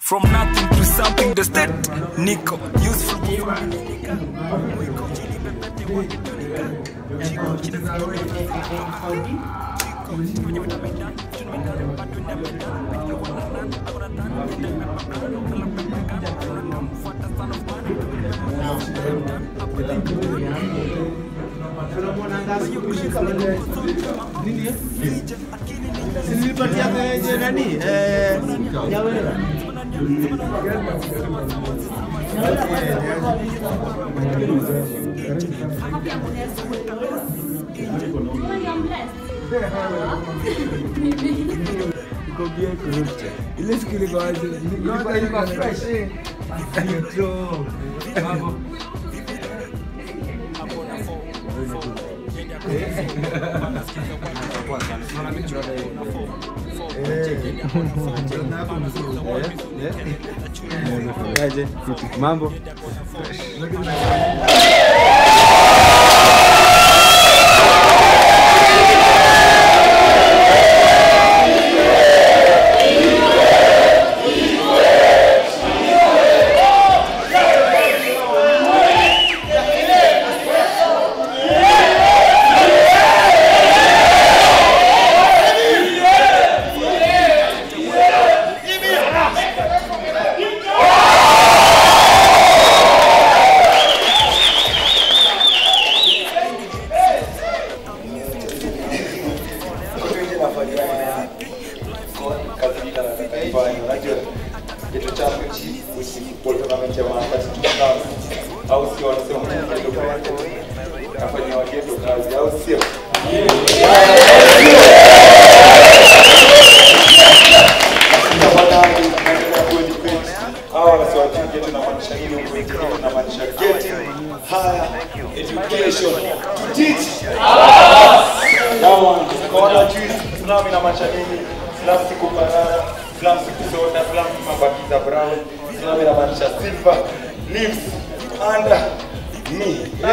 From nothing to something, the state niko useful. Nilipatia kwenye nani? Eh, Nyawera. Ile siku ilikuwa ilikuwa ilikuwa fresh. Ndio. Mambo. Kaje? Mambo. Geto Championship, which is football tournament ya Mwanakati 2000 au sio? Wanasema mchezo kwa watu nafanya wageto kazi au sio? Hawa wasiwajui geto inamaanisha nini huko nchini, inamaanisha getting higher education to teach Yawa, kaona juu Islam inamaanisha nini? Islam si kuparara, Islam si kusota, Islam si mabakiza brown, Islam inamaanisha silver lives under me.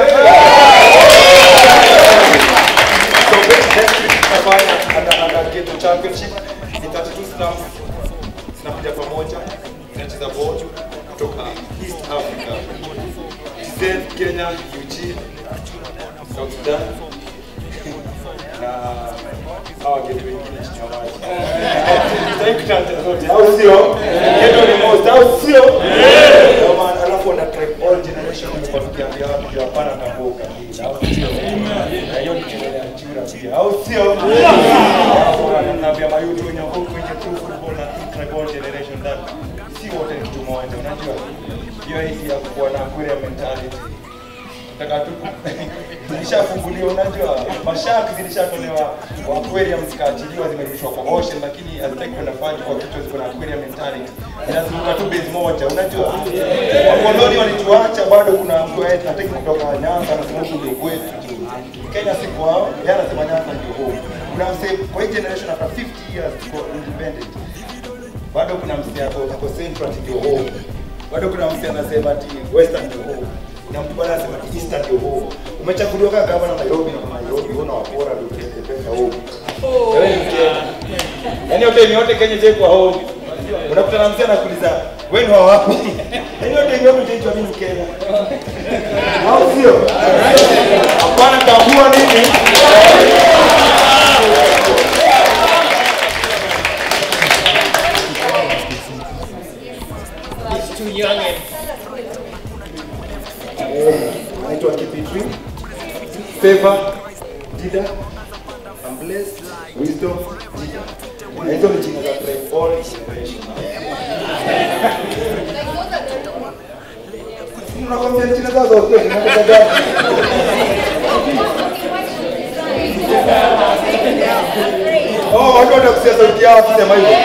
So next week tutafanya under under ghetto championship. Ni 32 slums zinakuja pamoja zinacheza ball kutoka East Africa. TZ, Kenya, Eugene, South Sudan na hawa geto wengine chini ya maji. Sitaki kutaja zote, au sio? Geto ni most, au sio? Ndio maana alafu wana track all generation kwa tukiambia watu ndio hapana tambuka au sio? Na hiyo ni kelele ya chura pia, au sio? Alafu wananiambia mayutu wenye huko kwenye true football na track all generation that si wote ni mtu mmoja, unajua? Hiyo hii ya kuwa na aquarium mentality nataka tu zilishafunguliwa, unajua mashaki zilishatolewa kwa aquarium zikaachiliwa, zimerudishwa kwa ocean, lakini hazitaki kwenda maji kwa kichwa, ziko na aquarium mentality, zinazunguka tu base moja, unajua wakoloni walituacha, bado kuna mtu eti hataki kutoka Nyanza, anasema huku ndio kwetu Kenya si kwao, yeye anasema Nyanza ndio home. Kuna msee kwa hii generation after 50 years tuko independent, bado kuna msee ako ako central ati ndio home, bado kuna msee anasema ati western ndio home na mtu bwana anasema ati eastern ndio home. Umechaguliwa kama gavana Nairobi na Nairobi, una wapora ndio upeleke pesa home. Wewe ni Mkenya. Yaani yote ni yote Kenya je kwa home. Unakutana na mzee anakuuliza wewe ni wa wapi? Yaani yote ni yote je mimi Mkenya. Au sio? Hapana tambua nini? It's too young and naitwa Kipitri. Favor, Dida, I'm blessed, wisdom, Dida. Na hizo ni jina za tribe all generation. Unakwambia jina zao zote, unataka gani? Oh, watu watakusia sauti yao wakisema hivyo.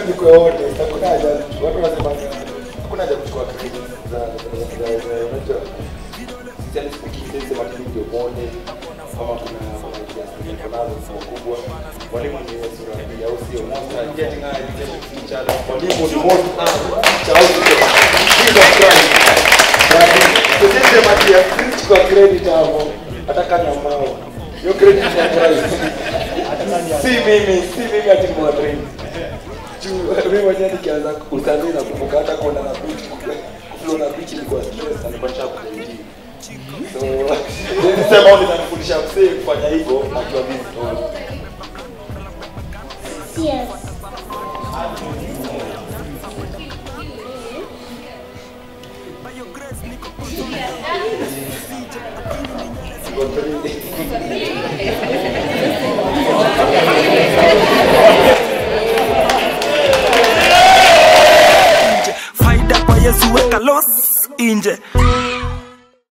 tuandikwe wote, hakuna haja. Watu wanasema hakuna haja kuchukua credit za za za za unajua. Sisi speaking sisi sema tu ndio muone kama kuna ideas ziko nazo kwa kubwa. Mwalimu ni sura ya au sio? Most are getting high education each other. Mwalimu ni most high. Chao. Jesus Christ. Sisi sema tu sisi chukua credit hapo. Hata kama ambao. Hiyo credit ni ya Christ. Si mimi, si mimi ati mwalimu juu mimi mwenyewe nikianza utalii nakumbuka hata kuona na beach kuflow na beach ilikuwa stress alikuwa nishakuja so nilisema au nitanifundisha msee kufanya hivyo akiwa mimi tu Yes. Siko three. faida kwa yesu weka los inje